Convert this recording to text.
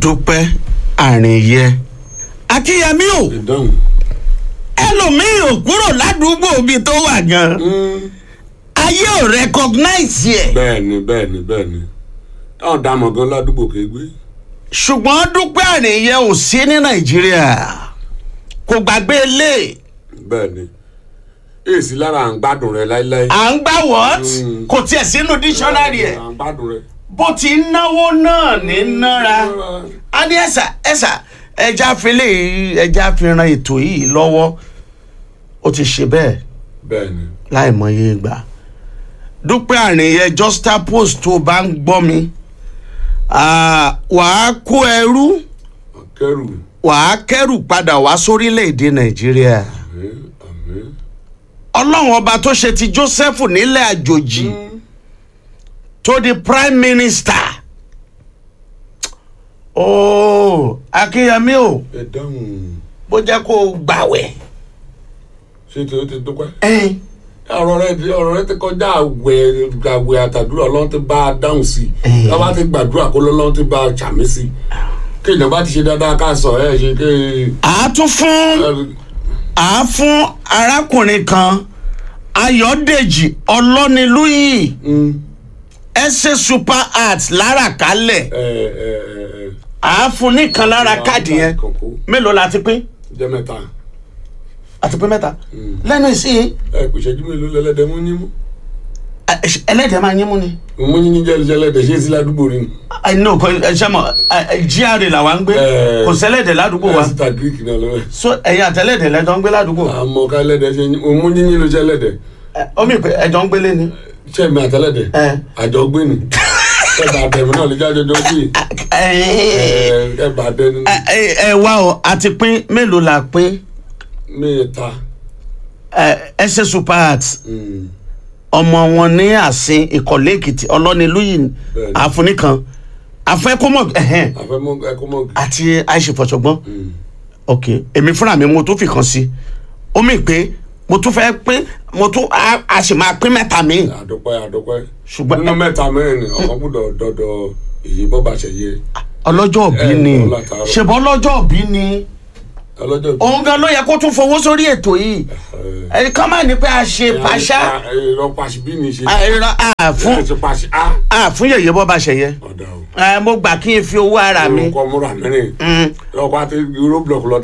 dúpẹ́ àrìnyẹ akínyẹmí o ìdáhùn. ẹlòmíì ò kúrò ládùúgbò ibi tó wà gan ayé ò recognize ẹ bẹ́ẹ̀ni bẹ́ẹ̀ni bẹ́ẹ̀ni táwọn dààmú gan ládùúgbò kégbé. ṣùgbọ́n dúpẹ́ àrìnyẹ ò sí ní nàìjíríà kò gbàgbé ilé bẹ́ẹ̀ni èsì lára à ń gbádùn rẹ láíláí. à ń gbà what Mm. kò tiẹ̀ sínú dictionary ẹ̀ à ń gbádùn rẹ. bó ti ń náwó náà ní nára a ní ẹ̀sà ẹ̀sà ẹja fele ẹja fi ran ètò yìí lọ́wọ́ ó ti ṣe bẹ́ẹ̀ bẹ́ẹ̀ni láìmọye ìgbà dúpẹ́ àrìnyẹ justa post tó bá ń gbọ́ mi ah, wàá kó ẹrú kẹrù wàá kẹrù padà wá sórílẹ̀‐èdè nàìjíríà àmín àmín. ọlọ́run ọba tó ṣe ti joseph nílẹ̀ àjòjì tó di prime minister ooo akínyẹmí o ìdáhùn bó jẹ́ kó o gbàwẹ̀. ṣé tí o ti dúpẹ́. ẹ̀ẹ́n ọ̀rọ̀ rẹ ti ọ̀rọ̀ rẹ ti kọjá àwẹ̀ àwẹ̀ àtàdúrà ọlọ́run ti bá a dáhùn sí i lọ́wọ́ ti gbàdúrà kó lọ́lọ́run ti bá a ṣàmì sí i kí ìjọba ti ṣe dáadáa ká sọ ẹ ṣe ké àá tún fún àá fún arákùnrin kan ayọ̀dèjì ọlọ́nilúyì ẹsẹ̀ super art lára kálẹ̀ àá fún nìkan lára káàdì yẹn mélòó la ti pín jẹ́ mẹ́ta àti pín mẹ́ta lẹ́nu ìsìn ẹ kò ṣẹ́jú mélòó lẹ́lẹ́dẹ̀ mú yín mú ẹlẹ́dẹ̀ẹ́ máa yín mú ni. mú yín jẹ́ lẹ́lẹ́dẹ̀ ṣé sí ládùúgbò rí ni. no kò ẹ ṣe mọ gra làwa ń gbé Eh. kò sẹ́lẹ̀dẹ̀ ládùúgbò wa ẹ síta greek náà lọ́wọ́ so ẹ̀yin àtẹlẹ́dẹ̀ lẹ́jọ́ ń gbé ládùúgbò àmọ́ ká lẹ́dẹ̀ ṣe yín mú yín ló ṣe lẹ́dẹ̀ Eh, omi ìpè ẹjọ́ ń gbélé ni. ṣé mi àtẹlẹ́dẹ̀ Eh. àjọ gbé ni ẹ bá dẹ̀ mi náà lè jáde jọ sí ẹ ẹ bá dẹ̀ ni ẹ wá o àti pín mélòó la pín mẹ́ta. ẹsẹ̀ super art ọmọ wọn ní àsìn ìkọ̀lé èkìtì ọlọ́nilúyìn Bẹ́ẹ̀ni. àfúnìkan àfẹ́kọ́mọ̀ ẹ̀hẹ́n àfẹ́mọ́ ẹ̀kọ́mọ́ àti àìṣèfọ̀ṣọ̀gbọ́n ok èmi fúnra mi mo tún fi kan sí ó mì pé mo tún fẹ́ pín mo tún a a sì máa pín mẹ́ta mi àdọ́pẹ́ àdọ́pẹ́ Ṣùgbọ́n- nínú mẹ́ta mẹ́rin ọ̀kan gbọ́dọ̀ dọ́dọ̀ èyí bọ́ bá ṣe yé ọlọ́jọ́ òbí Eh, ni ọlá tààrọ̀. ṣèbọ̀ ọlọ́jọ́ òbí ni ọlọ́jọ́ bí. òun gan ló yẹ kó tún fowó sórí ètò yìí ẹ kàn máa ní pé a ṣe pàṣá ìrọ̀ pàṣẹ bí ni ṣe. àìrọ àfún ẹ ṣe pàṣẹ á. àfún yẹyẹ bọ́ bá ṣe yẹ ọ̀dà o. ẹ mo gbà kí n fi owó ara mi orúkọ múra mẹ́rin Mm. ọkọ̀ àti euro block lọ